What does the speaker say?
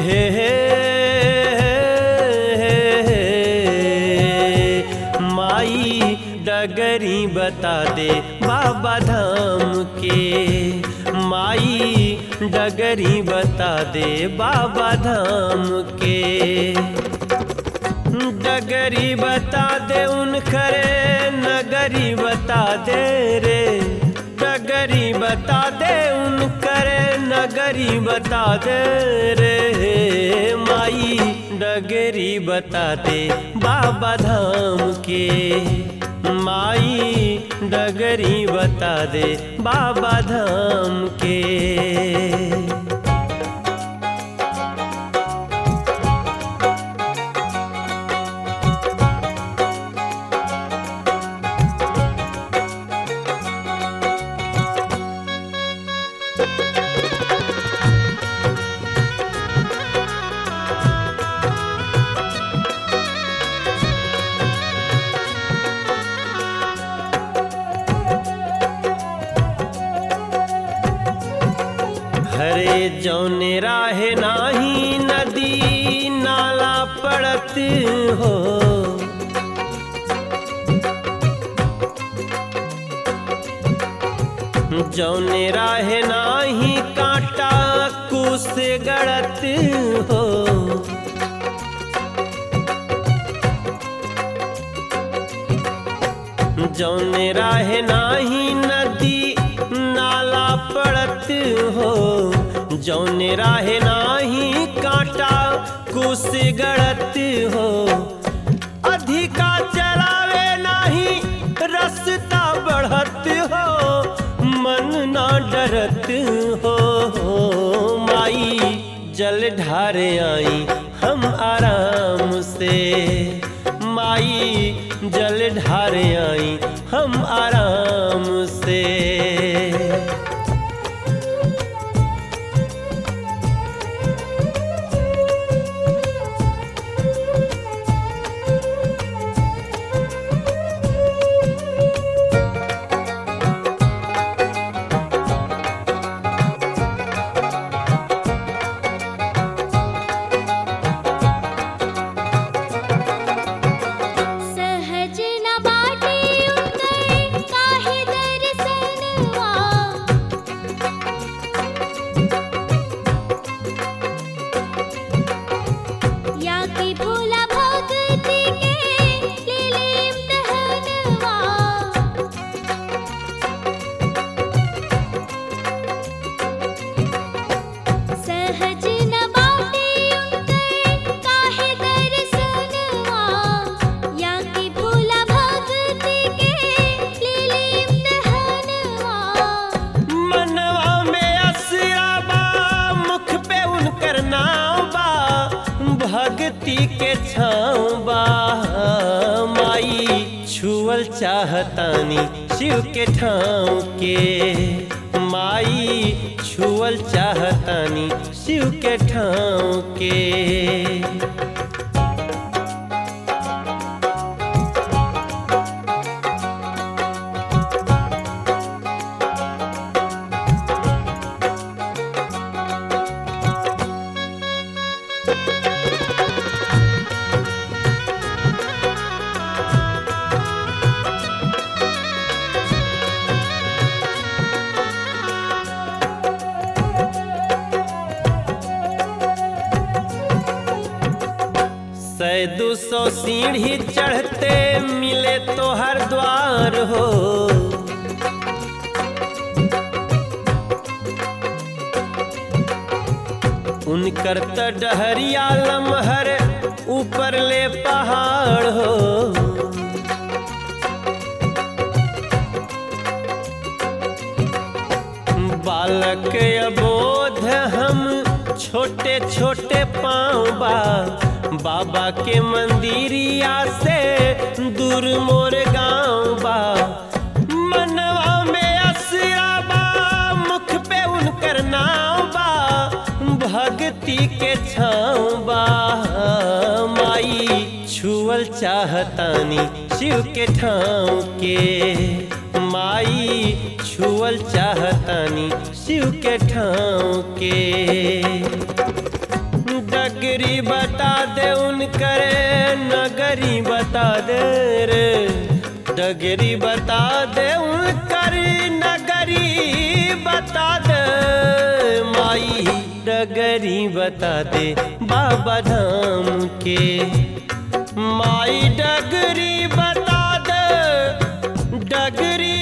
हे हे माई डगरी बता दे बाबा धाम के माई डगरी बता दे बाबा धाम के डगरी बता दे उन खरे नगरी बता दे रे डगरी बता दे उन करे नगरी बता दे रे माई डगरी बता दे बाबा धाम के माई डगरी बता दे बाबा धाम के हरे जौने राहे नाही नदी नाला पड़त हो जौने राहे नाही कांटा कुस गड़त हो जौने राहे नाही नदी नाला पड़त हो जौने राहे नाही कांटा कुस गड़त हो अधिका चलावे नाही रस्ता बढ़त हो मन ना डरत हो माई जल ढारे आई हम आराम से माई जल ढारे आई हम आराम से सहज न बाटे उतर काहे दर्शनवा या की भोला भक्ति के लीलीम दहनवा सहज न बाटे उतर काहे दर्शनवा या की भोला भक्ति के लीलीम दहनवा मनवा में असरा बा मुख पे उनकर नाव बा भक्ति के छाँव बा माई छुअल चाहतानी शिव के ठाव के माई छुअल चाहतानी शिव के ठाव के सै दो सौ सीढ़ी चढ़ते मिले तो हर द्वार हो उनकर त डहरिया लमहर ऊपर ले पहाड़ हो बालक अबोध हम छोटे छोटे पाँव बा बाबा के मंदिरिया से दूर मोर गाँव बा मनवा में असरा बा मुख पे उनकर नाव बा भक्ति के छाँव बा माई छुअल चाहतानी शिव के ठाव के माई छुअल चाहतानी शिव के ठाव के डगरी बता दे उनकर नगरी बता दे रे डगरी बता दे उनकर नगरी बता दे माई डगरी बता दे बाबा धाम के माई डगरी बता दे डगरी